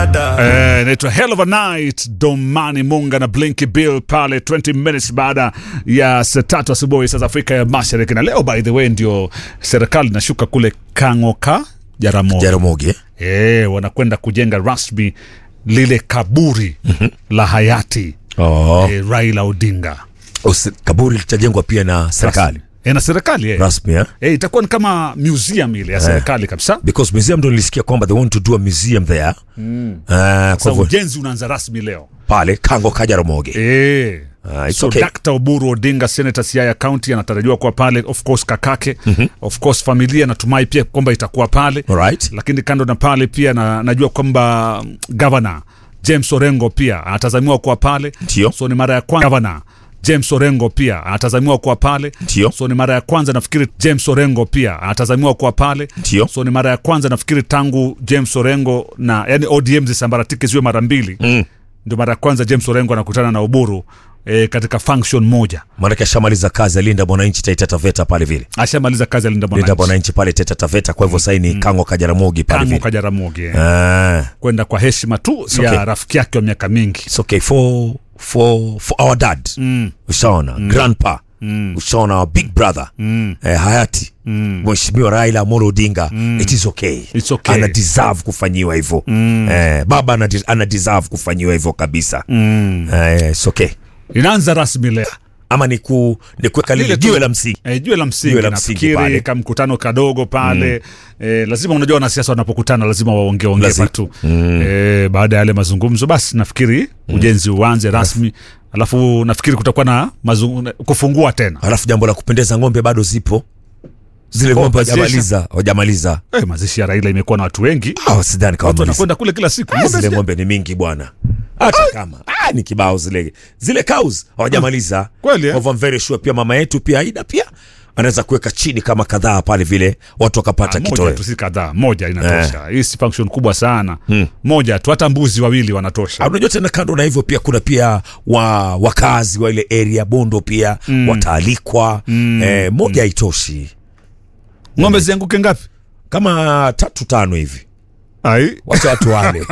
dada Eh, inaitwa Hell of a Night, Domani Munga na Blinky Bill pale 20 minutes baada ya saa tatu asubuhi saa za Afrika ya Mashariki. Na leo by the way ndio serikali inashuka kule Kangoka Jaramogi. Jaramogi eh? Eh, wanakwenda kujenga rasmi lile kaburi la hayati oh. eh, Raila Odinga. Usi- kaburi litajengwa pia na serikali Eh, na serikali eh. rasmi eh? Eh, itakuwa ni kama museum ile ya serikali kabisa. because museum ndo nilisikia kwamba they want to do a museum there mm. uh, kwa Sasa hivyo ujenzi unaanza rasmi leo. pale kango ka Jaramogi Eh. Ah, it's so okay. Dr. Oburu Odinga Senator Siaya County anatarajiwa kuwa pale, of course kakake of course familia natumai pia kwamba itakuwa pale Alright. lakini kando na pale pia na, najua kwamba mm, governor James Orengo pia anatazamiwa kuwa pale Ndio. so ni mara ya kwanza governor James Orengo pia anatazamiwa kuwa pale Ndio. so ni mara ya kwanza nafikiri James Orengo pia anatazamiwa kuwa pale Ndio. so ni mara ya kwanza nafikiri tangu James Orengo na yani ODM zisambaratike ziwe mara mbili Mm. ndio mara ya kwanza James Orengo anakutana na Oburu e, katika function moja. maanake ashamaliza kazi alinda mwananchi Taita Taveta pale vile Ashamaliza kazi alinda linda mwananchi mwananchi pale Taita Taveta kwa hivyo sasa ni kango ka Jaramogi pale Kango vile Kajaramogi eh. ah. kwenda kwa heshima tu okay. ya rafiki yake wa miaka mingi. it's okay for for for our dad mm. ushaona mm. grandpa mm. ushaona our big brother mm. eh, hayati mm. mheshimiwa Raila Amolo Odinga mm. it is okay. It's okay. ana deserve kufanyiwa hivyo mm. eh, baba ana, ana deserve kufanyiwa hivyo kabisa mm. eh, it's okay Inaanza rasmi leo ama ni ku ni kuweka lile Lile tu- jiwe la msingi e, jue la msingi Jiwe la msingi nafikiri pale. ka mkutano kadogo pale mm. e, lazima unajua wanasiasa wanapokutana lazima waongee ongee Lazima. tu mm. e, baada ya yale mazungumzo basi nafikiri ujenzi uanze rasmi alafu nafikiri kutakuwa na mazung... kufungua tena alafu jambo la kupendeza ng'ombe bado zipo zile ng'ombe mazishi. hawajamaliza hawajamaliza e, mazishi ya Raila imekuwa na watu wengi ah sidhani kama watu wamaliza. wanakwenda kule kila siku Ah, Ng'ombe zile zile- ng'ombe ni mingi bwana hata kama ah, ni kibao zile zile cows hawajamaliza Kweli, eh? Kwa hivyo I'm very sure pia mama yetu pia Aida pia anaweza kuweka chini kama kadhaa pale vile watu wakapata moja kitoweo tu si kadhaa moja inatosha hii si function kubwa sana moja tu hata mbuzi wawili wanatosha Ah, unajua tena kando na hivyo pia kuna pia wa wakazi wa ile area Bondo pia wataalikwa eh, moja haitoshi ng'ombe zianguke ngapi kama tatu tano hivi ai wacha watu wale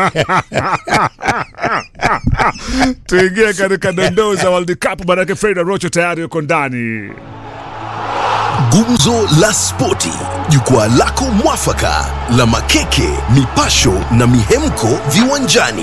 tuingie katika dondoo za World Cup manake Freda Rocho tayari yuko ndani Gumzo la Spoti, jukwaa lako mwafaka la makeke, mipasho na mihemko viwanjani.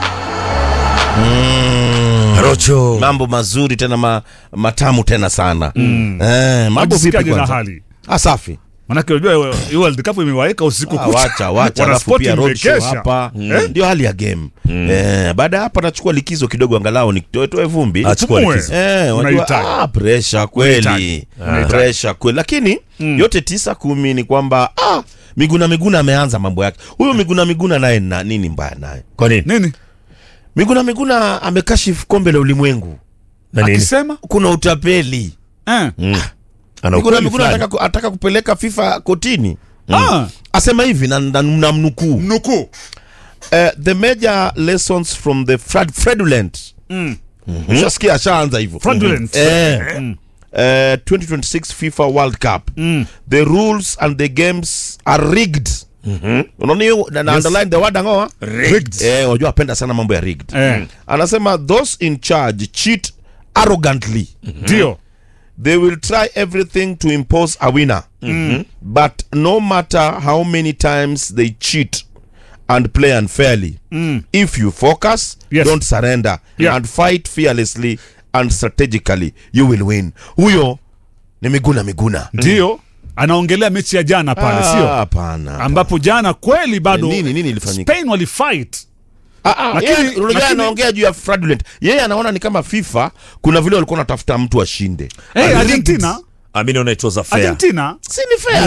Rocho mambo mazuri tena ma, matamu tena sana mm. eh, mambo vipi Wajisikiaje na kwanza hali ah, safi manake unajua hii World Cup imewaeka usiku Ah, kucha wacha wacha Wana alafu sport pia road show imekesha. hapa Eh? ndio hali ya game eh, baada ya hapa nachukua likizo kidogo angalau nitoetoe vumbi Achukua Pumue. likizo. Eh, Unahitaji. unajua ah, pressure kweli Unahitaji. Ah. pressure kweli lakini yote tisa kumi ni kwamba ah, Miguna Miguna ameanza mambo yake huyu Miguna Miguna naye na nini mbaya naye kwa nini nini Miguna Miguna amekashifu kombe la ulimwengu na nini akisema kuna utapeli eh. ana Miguna ukweli Miguna fulani. ataka, ku- ataka kupeleka FIFA kotini ah, asema hivi na, na, na mnukuu mnukuu uh, the major lessons from the frad fraudulent Mm. ushasikia ashaanza hivyo Fraudulent. eh, uh, 2026 FIFA World Cup the rules and the games are rigged unaona hiyo na, na underline the word angoa Rigged. eh unajua apenda sana mambo ya rigged Eh. anasema those in charge cheat arrogantly ndio they will try everything to impose a winner but no matter how many times they cheat and play unfairly if you focus Yes. don't surrender Yeah. and fight fearlessly and strategically you will win huyo ni miguna miguna ndio anaongelea mechi ya jana pale Ah, sio hapana ambapo jana kweli bado Nini- nini ilifanyika? Spain walifight Ah, ah, Lakini- yeye- unajua lakini- anaongea juu ya fraudulent yeye anaona ni kama fifa kuna vile walikuwa wanatafuta mtu ashinde hey, Rigged. Argentina Ah, mi naona it was a fair Argentina si ni fair